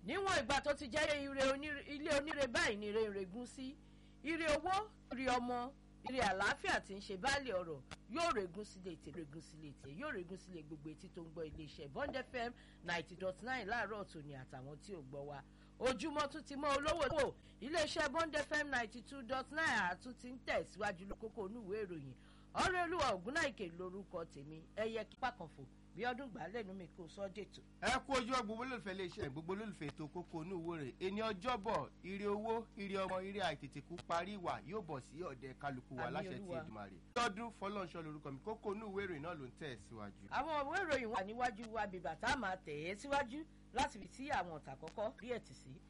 níwọ̀n ìgbà tó ti jẹ́ ire oníre- ilé oníre báyìí ni ire ìrègùn sí ire owó ire ọmọ ire àlàáfíà tí ń ṣe báàlì ọ̀rọ̀ yóò règùn sílé ètè règùn sílé ètè yóò règùn sílé gbogbo etí tó ń gbọ́ iléeṣẹ́ bond fm ninety dot nine láàárọ̀ tòní àtàwọn tí ò gbọ́ wa ojúmọ́ tún ti mọ́ olówó tó iléeṣẹ́ bond fm ninety two dot nine àtún ti ń tẹ̀síwájú lókòkò onúwèé ìròyìn ọ̀rẹ́ olúwa ògúnnáìkè lórúkọ tèmi ẹyẹ kípa kan fò bí ọdún gbà lẹ́nu mi kò sọ́ dètò. ẹ kú ojú ọ gbogbo olólùfẹ́ iléeṣẹ́ gbogbo olólùfẹ́ ètò kókó inú owó rẹ̀ ẹni ọjọ́bọ̀ ire owó ire ọmọ ire àìtètèkú parí ìwà yóò bọ̀ sí ọ̀dẹ kálukú wa Àmín láṣẹ ti Olúwa. Èdùmàrè. lọ́dún fọlọ́nṣọ́ lorúkọ mi kókó inú ìwé ìròyìn náà ló ń tẹ̀ síwájú. àwọn ìwé ìròyìn wà níwájú wa bìbà tá a máa tẹ̀ ẹ́ síwájú láti fi sí àwọn ọ̀tà kọ́kọ́ rí ẹ̀tì sí